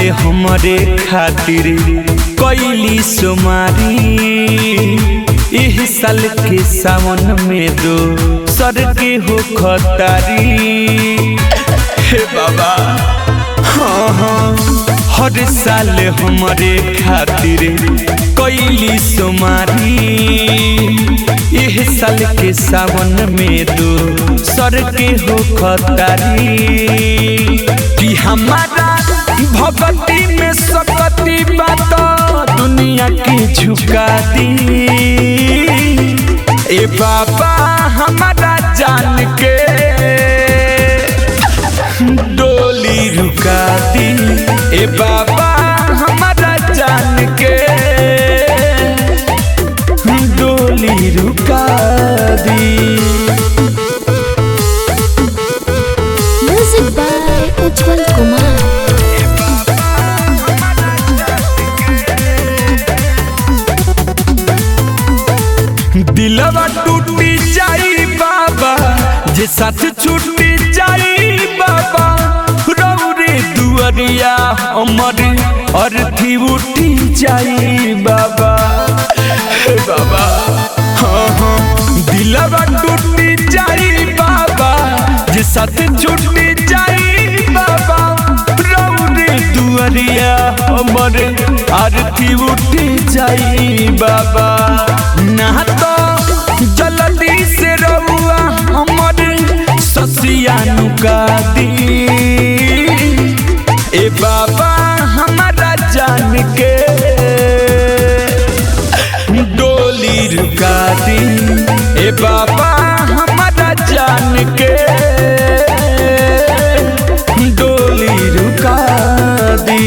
हमरे खातिर कैली सुमारी एह साल के सावन में दो सर के हो खतारी हे बाबा हाँ हाँ हर साल हमरे खातिर कैली सुमारी एह साल के सावन में दो सर के हो खतारी कि हमारा भगती में सकती बात दुनिया के झुका दी ए बाबा हमारा जान के डोली रुका दी ए बाबा हमारा जान के डोली रुका दी Music by Ujjwal Kumar. दिलवा टूटी जाई बाबा जे साथ छूटी जाई बाबा रौरे दुअरिया अमर अर्थी उठी जाई बाबा हे बाबा हाँ हाँ दिलवा टूटी जाई बाबा जे साथ छूटी जाई बाबा रौरे दुअरिया अमर आरती उठी जाई बाबा ना तो जल्दी से रहुआ हमर ससिया नुका दी ए बाबा हमारा जान के डोली रुका दी ए बाबा हमारा जान के डोली रुका दी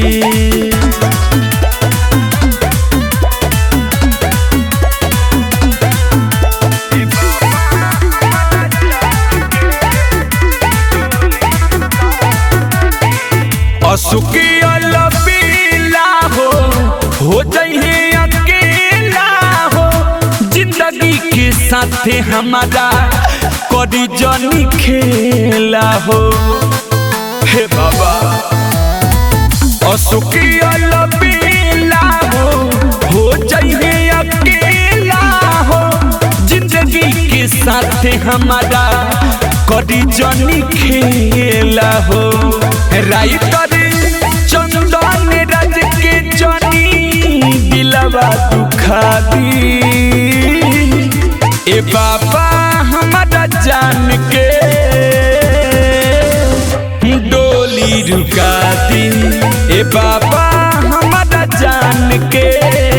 असुकी अलबीला हो हो जइहे अकेला हो जिंदगी के साथे हमारा करी जनी खेला हो हे बाबा असुकी अलबीला हो हो जइहे अकेला हो जिंदगी के साथे हमारा करी जनी खेला हो राइटर चंदन राज के जनी दिलवा दुखा दी ए बाबा हमारा जान के डोली रुका दी ए बाबा हमारा जान के